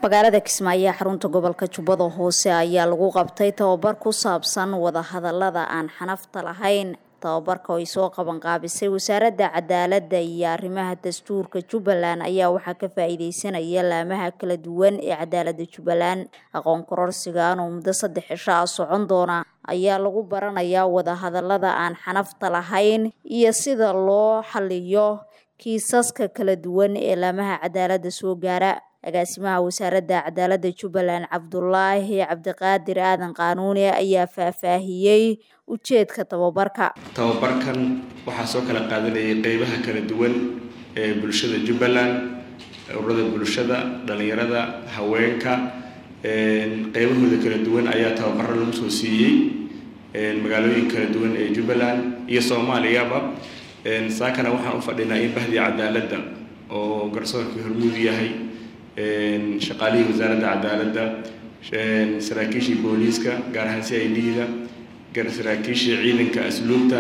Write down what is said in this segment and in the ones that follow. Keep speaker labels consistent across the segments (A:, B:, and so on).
A: magaalada kismaayo ee xarunta gobolka jubbada hoose ayaa lagu qabtay tababar ku saabsan wadahadalada aan xanafta lahayn tababarka oo ay soo qabanqaabisay wasaaradda cadaaladda iyo arrimaha dastuurka jubbaland ayaa waxaa ka faa-iideysanaya laamaha kala duwan ee cadaaladda jubbaland aqoon kororsigan oo muddo saddex cisho ah socon doona ayaa lagu baranayaa wadahadalada aan xanafta lahayn iyo sida loo xaliyo kiisaska kala duwan ee laamaha cadaaladda soo gaara agaasimaha wasaaradda cadaaladda jubbaland cabdulaahi cabdiqaadir aadan qaanuuni ayaa faahfaahiyey ujeedka tababarka
B: tababarkan waxaa soo kala qaadanayay qeybaha kala duwan ee bulshada jubbaland ururada bulshada dhalinyarada haweenka qeybahooda kala duwan ayaa tababaro lagu soo siiyey magaalooyin kala duwan ee jubbaland iyo soomaaliyaba saakana waxaan u fadhinaa in bahdii cadaaladda oo garsoorkii hormuud yahay shaqaalihii wasaaradda cadaaladda saraakiishii booliiska gaar ahaan c i d-da saraakiishii ciidanka asluubta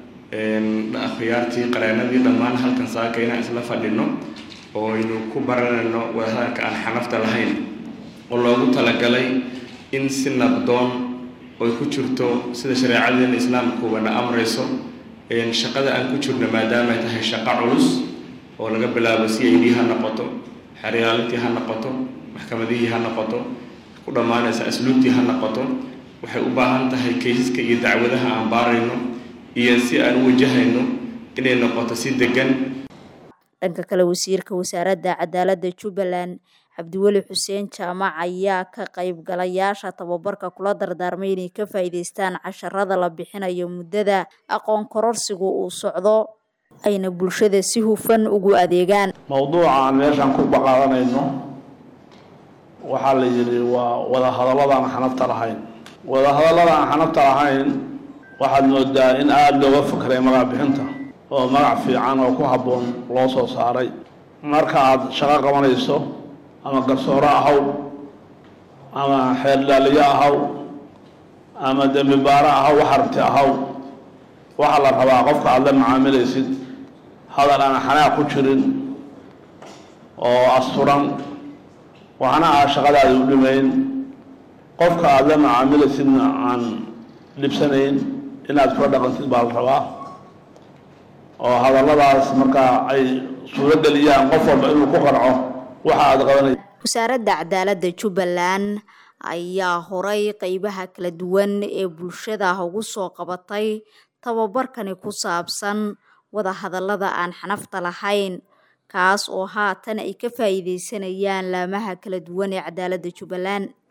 B: akhyaartii qareenadii dhammaan halkan saaka inaan isla fadhino oo aynu ku baranayno wadahadalka aan xanafta lahayn oo loogu talagalay in si nabdoon oy ku jirto sida shareecadeena islaamkuubana amrayso shaqada aan ku jirno maadaama ay tahay shaqo culus oo laga bilaabo c i d ha noqoto xeryaalintii ha noqoto maxkamadihii ha noqoto ku dhammaanaysa asluubtii ha noqoto waxay u baahan tahay kaysaska iyo dacwadaha aan baarayno iyo si aan u wajahayno inay noqoto si degan
A: dhanka kale wasiirka wasaaradda cadaaladda jubbaland cabdiweli xuseen jaamac ayaa ka qaybgalayaasha tababarka kula dardaarmay inay ka faa-iideystaan casharada la bixinayo muddada aqoon kororsigu uu socdo ayna bulshada si hufan ugu adeegaan
C: mowduuca aan meeshaan ku baqaadanayno waxaa la yidhi waa wadahadallada aan xanafta lahayn wadahadallada aan xanafta lahayn waxaad moodaa in aada looga fakray magac bixinta oo magac fiican oo ku habboon loo soo saaray marka aada shaqo qabanayso ama garsooro ahaw ama xeeldhaaliyo ahaw ama dembi baaro ahaw wax aragti ahaw waxaa la rabaa qofka aada la macaamilaysid hadal aan xanaaq ku jirin oo asturan waxna aa shaqadaada u dhimayn qofka aada la macaamilaysidna aan dhibsanayn inaad kula dhaqantid baa la rabaa oo hadalladaas markaa ay suuro geliyaan qof walba inuu ku qarco waxa aada qabanay
A: wasaaradda cadaaladda jubbaland ayaa horay qeybaha kala duwan ee bulshada ugu soo qabatay tababarkani ku saabsan wadahadallada aan xanafta lahayn kaas oo haatan ay ka faa-iideysanayaan laamaha kala duwan ee cadaaladda jubbaland